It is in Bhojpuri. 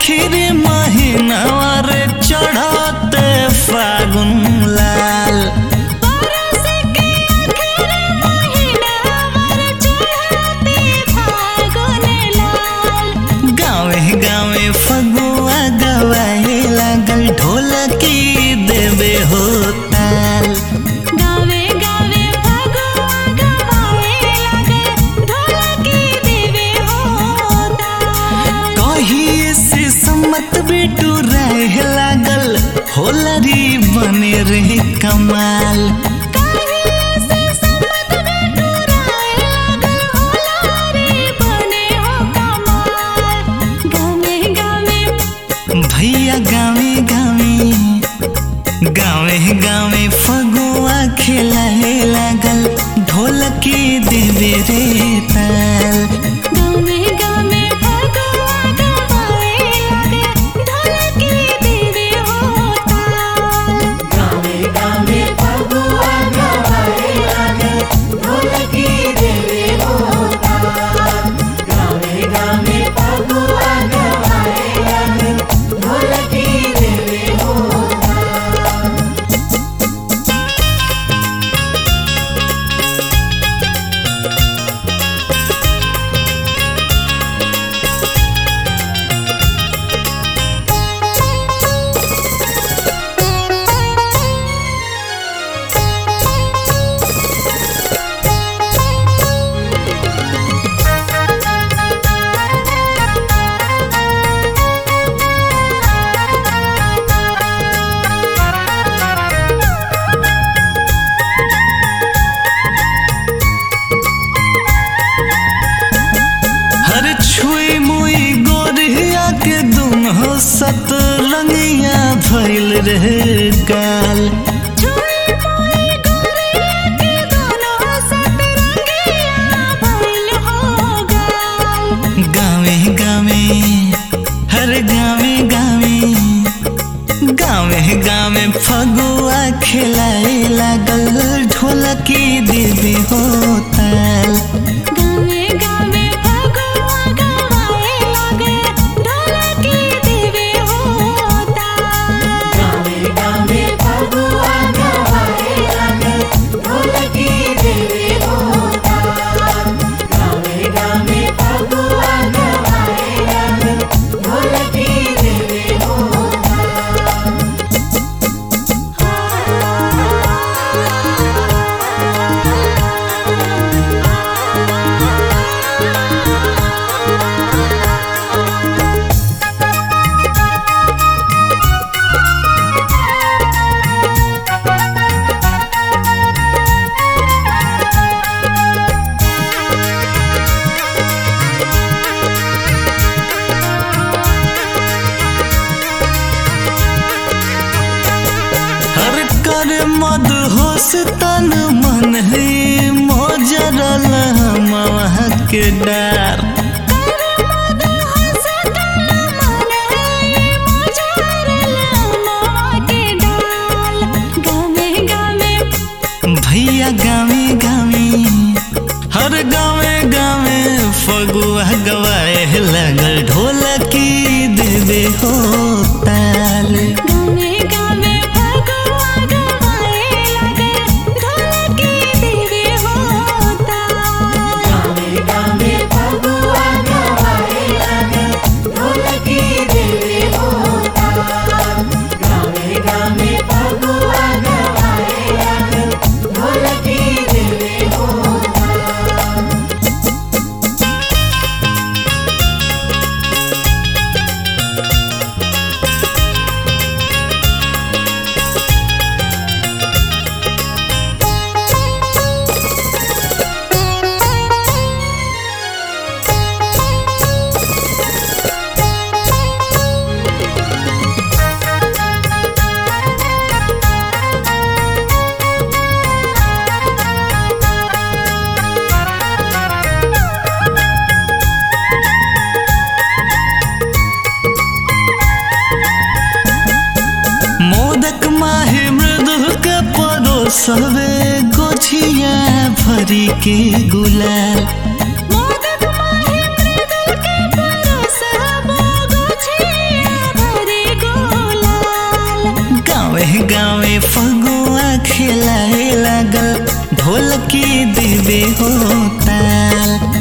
आखिर महीनावा रे चढ़ते फागुन लाल बरस के आखिर महीना मर चढ़ते फागुन लाल गावे गावे फगुआ गवाए लागल ढोलकी देवे हो ताल गावे गावे फगुआ गवाए लागे ढोलकी देवे होता कहिए से सम्मत बेटू रह लागल होलरी बने रे कमाल काहे से सम्मत बेटू राय लागल होलारी बने हो कमाल गावे गावे भैया गावे गावे गावे गावे फगुआ खेलाए लागल ढोलकी देवे रे ताल गावे गावे फगुआ गवाए लागे ढोलकी देवे होता गावे गावे फगुआ गवाए लागे ढोलकी देवे होता गावे गावे फगुआ गवाए लागे ढोलकी देवे होता हर छुई मुई गोरिया के दुनो सतरंगिया भइल रहे गाल छुई मुई गोरिया के दोनों सतरंगिया भइल हो गाल गावे गावे हर गावे गावे गावे गावे फगुआ खेलाए लागल ढोलकी देवे हो ताल गावे गावे फगुआ गवाए लागे ढोलकी देवे होता गावे गावे फगुआ गवाए लागे ढोलकी देवे होता गावे गावे फगुआ गवाए लागे ढोलकी देवे होता हर कर मद होश तन मन है मोजरल मवह के डार करमद हसतल मन है मोजरल मावा के डाल गावे गावे भैया गावे गावे हर गावे गावे फगुआ गवाए लगल ढोलकी देवे हो ताल गावे गावे फगुआ गवाए लागे ढोलकी देवे होता गावे गावे फगुआ गवाए लागे ढोलकी देवे होता गावे गावे फगुआ गवाए लागे ढोलकी देवे होता मोदक माहे मृदु के परोसवे गोछिया भरी के गुलाल मोदक माहे मृदुल के परोस गावे फगुआ खेलाए लागल ढोलकी देवे हो ताल